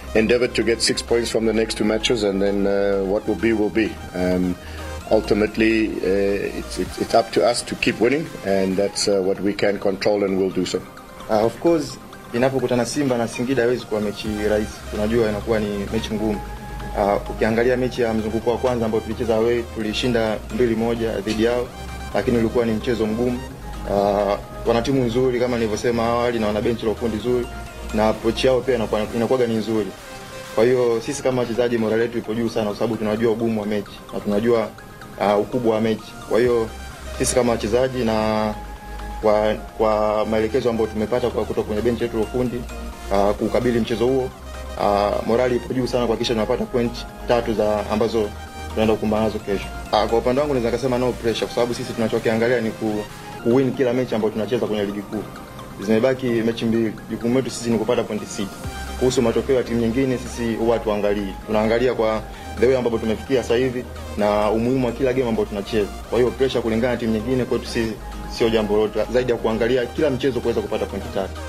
endeavoured to get six points from the next two matches, and then uh, what will be will be. Um, ultimately, uh, it's, it's, it's up to us to keep winning, and that's uh, what we can control, and we'll do so. Uh, of course inapokutana Simba na Singida haiwezi kuwa mechi rahisi, tunajua inakuwa ni mechi ngumu. Uh, ukiangalia mechi ya mzunguko wa kwanza ambao tulicheza away tulishinda mbili moja dhidi yao, lakini ulikuwa ni mchezo mgumu. Uh, wana timu nzuri kama nilivyosema awali na wana benchi la ufundi zuri na approach yao pia inakuwa inakuwa ni nzuri. Kwa hiyo sisi kama wachezaji morale yetu ipo juu sana, kwa sababu tunajua ugumu wa mechi na tunajua uh, ukubwa wa mechi. Kwa hiyo sisi kama wachezaji na kwa, kwa maelekezo ambayo tumepata kwa kutoka kwenye benchi letu la ufundi uh, kukabili mchezo huo uh, morali ipo juu sana kuhakikisha tunapata point tatu za ambazo tunaenda kukumbana nazo kesho. Uh, kwa upande wangu naweza kusema no pressure, kwa sababu sisi tunachokiangalia ni ku, kuwin kila mechi ambayo tunacheza kwenye ligi kuu. Zimebaki mechi mbili, jukumu letu sisi ni kupata pointi sita. Kuhusu matokeo ya timu nyingine, sisi huwa tuangalii, tunaangalia kwa the way ambapo tumefikia sasa hivi na umuhimu wa kila game ambayo tunacheza. Kwa hiyo pressure kulingana na timu nyingine kwetu sisi sio jambo lolote zaidi ya kuangalia kila mchezo kuweza kupata pointi tatu.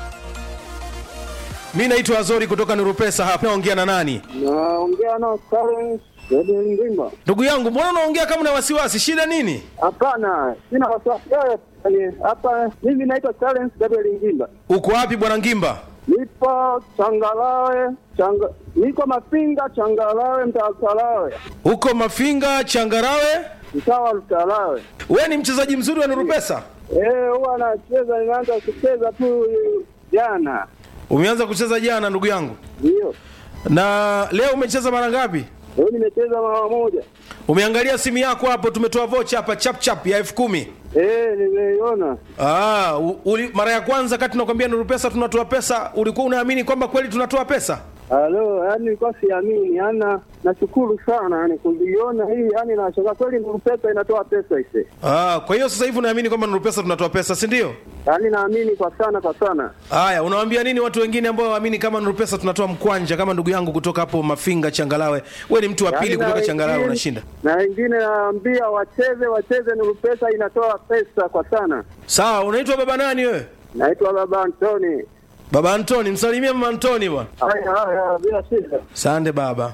mi naitwa azori kutoka nurupesa hapa naongea na nani Naongea na Clarence Edwin Ngimba. ndugu yangu mbona unaongea kama na wasiwasi shida nini Hapana, sina wasiwasi yoyote. Yaani, Hapa mimi naitwa Clarence Gabriel Ngimba. uko wapi bwana ngimba Nipo Changalawe, changa, niko Mafinga Changalawe, mtaa Lutalawe, huko mafinga changarawe mtaa wa Lutalawe. we ni mchezaji mzuri wa nurupesa Eh, huwa nacheza, nimeanza kucheza tu jana. umeanza kucheza jana ndugu yangu Ndio. na leo umecheza mara ngapi Leo nimecheza mara moja. umeangalia simu yako hapo tumetoa vocha hapa chap chap ya elfu kumi Eh, nimeiona. Ah, u- uli, mara ya kwanza kati tunakwambia Nuru Pesa tunatoa pesa, ulikuwa unaamini kwamba kweli tunatoa pesa? Halo, yani nilikuwa siamini, yani nashukuru sana yani kuiona hii, yani nashangaa kweli Nuru Pesa inatoa pesa ise. Ah, kwa hiyo sasa hivi unaamini kwamba Nuru Pesa tunatoa pesa, si ndio? Yani naamini kwa sana kwa sana. Haya, unawaambia nini watu wengine ambao waamini kama Nuru Pesa tunatoa mkwanja kama ndugu yangu kutoka hapo Mafinga Changalawe? Wewe ni mtu wa Yaani pili na kutoka wengine- Changalawe unashinda. Na wengine naambia wacheze wacheze, Nuru Pesa inatoa pesa kwa sana. Sawa, unaitwa baba nani wewe? Naitwa Baba Antoni. Baba Antoni, msalimie mama Antoni bwana. Haya haya, bila shida. Sande baba.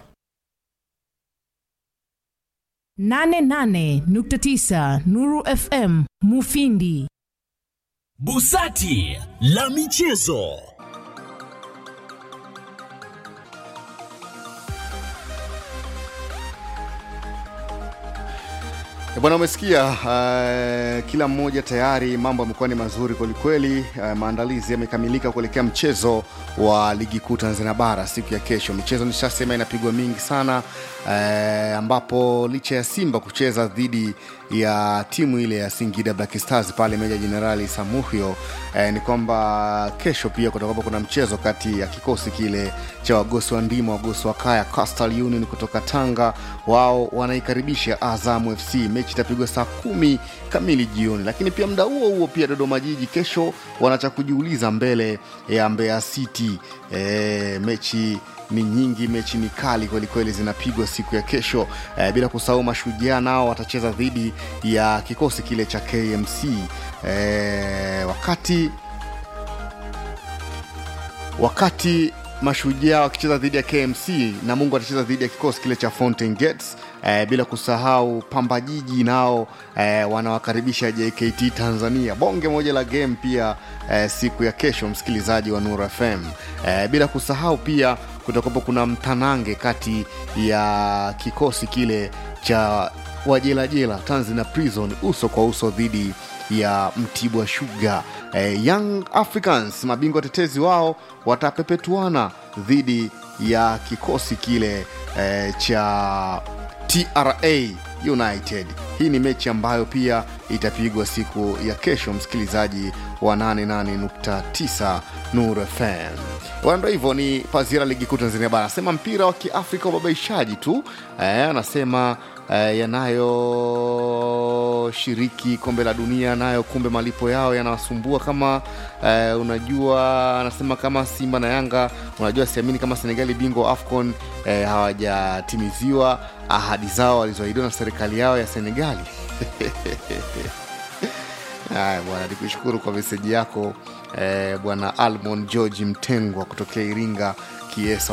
88.9 Nuru FM Mufindi. Busati la michezo. Eh, Bwana, umesikia uh, kila mmoja tayari mambo yamekuwa ni mazuri kwelikweli. Uh, maandalizi yamekamilika kuelekea mchezo wa ligi kuu Tanzania bara siku ya kesho. Michezo nishasema inapigwa mingi sana uh, ambapo licha ya Simba kucheza dhidi ya timu ile ya Singida Black Stars pale Meja Jenerali Samuhyo eh, ni kwamba kesho pia kutakuwa kuna mchezo kati ya kikosi kile cha wagosi wa ndima wagosi wa kaya Coastal Union kutoka Tanga, wao wanaikaribisha Azam FC. Mechi itapigwa saa kumi kamili jioni, lakini pia muda huo huo pia Dodoma Jiji kesho wanacha kujiuliza mbele ya Mbeya City. Eh, mechi ni nyingi, mechi ni kali kwelikweli, zinapigwa siku ya kesho eh, bila kusahau Mashujaa nao watacheza dhidi ya kikosi kile cha KMC eh, wakati wakati mashujaa wakicheza dhidi ya kmc na mungu atacheza dhidi ya kikosi kile cha fountain gates eh, bila kusahau pamba jiji nao eh, wanawakaribisha jkt tanzania bonge moja la game pia eh, siku ya kesho msikilizaji wa nur fm eh, bila kusahau pia kutakuwapo kuna mtanange kati ya kikosi kile cha wajelajela tanzania prison uso kwa uso dhidi ya mtibwa shuga eh, young africans mabingwa tetezi wao watapepetuana dhidi ya kikosi kile eh, cha tra united hii ni mechi ambayo pia itapigwa siku ya kesho msikilizaji wa 88.9 nur fm Bwana, ndo hivyo ni pazia la ligi kuu tanzania bara anasema mpira wa kiafrika ubabaishaji tu eh, anasema eh, yanayoshiriki kombe la dunia nayo kumbe malipo yao yanawasumbua kama eh, unajua anasema kama simba na yanga unajua siamini kama senegali bingwa wa afcon eh, hawajatimiziwa ahadi zao walizoahidiwa na serikali yao ya senegali haya bwana nikushukuru kwa meseji yako eh, bwana almon george mtengwa kutokea iringa kiesa